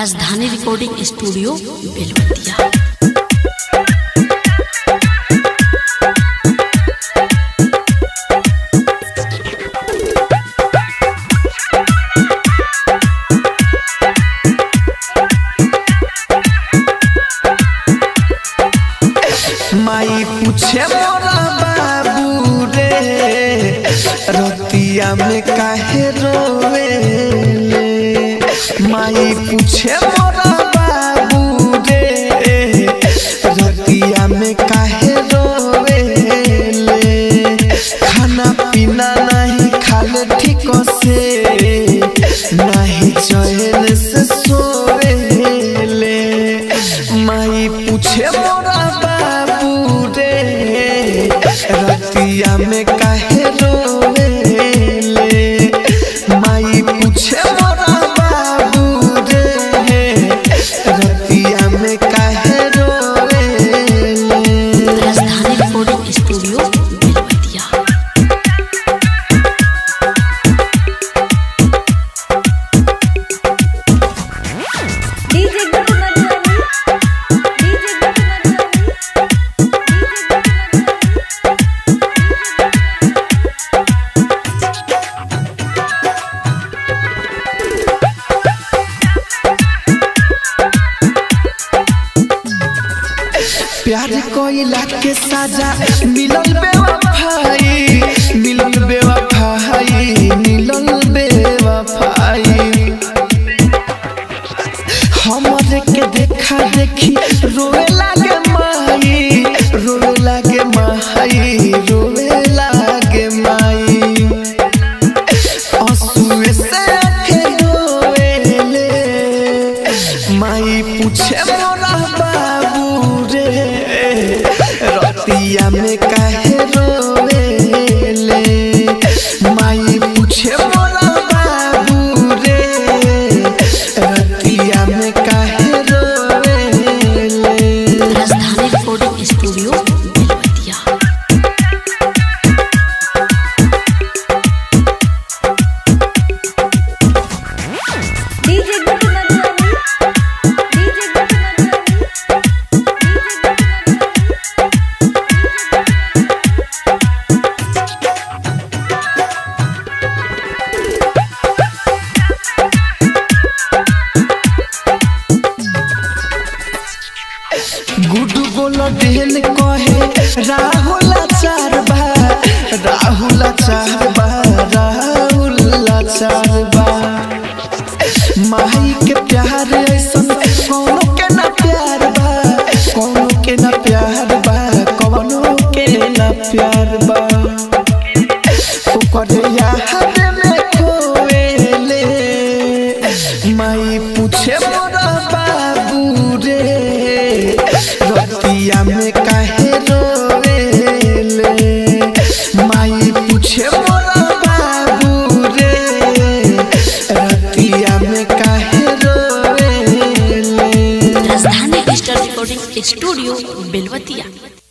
राजधानी recording studio Belwatia माई पूछे मोरा बाबू रे रतिया में काहे रोवे माई पूछे मोरा बाबू रे रतिया में काहे रोवे खाना पीना नहीं खाले ठीक से नहीं चैन से सोवे माई पूछे मोरा बाबू रे रतिया में काहे रोवे माई पूछे मोरा बाबू रे रतिया में काहे रोवे Rajdhani recording studio Belwatiya DJ Guddu Madhubani DJ Guddu Madhubani DJ Guddu प्यार कोइला के साजा मिलल बेवफाई मिलल बेवफाई मिलल बेवफाई हमरे के देखा देखी रोए लागे माई रोए लागे माई रोए लागे माई आंसुए से आंखें रोएले माई पूछे मोरा बाबू रे रतिया में काहे रोएले माई पूछे मोरा बाबू रे रतिया में काहे रोएले Rajdhani recording studio Belwatiya DJ Guddu Madhubani DJ Guddu Madhubani DJ Guddu Guddu बोलो डेन कहे राहुल चार बा राहुल चार बा राहुल चार बा माई के प्यार ऐसन कौनो के ना प्यार बा कौनो के ना प्यार बा कौनो के ना प्यार बा ओकर याद में खोएले माई पूछे मोरा बाबू रे रतिया में काहे रोएले माई पूछे मोरा बाबू रे रतिया में काहे रोएले राजधानी डिजिटल रिकॉर्डिंग स्टूडियो बेलवतिया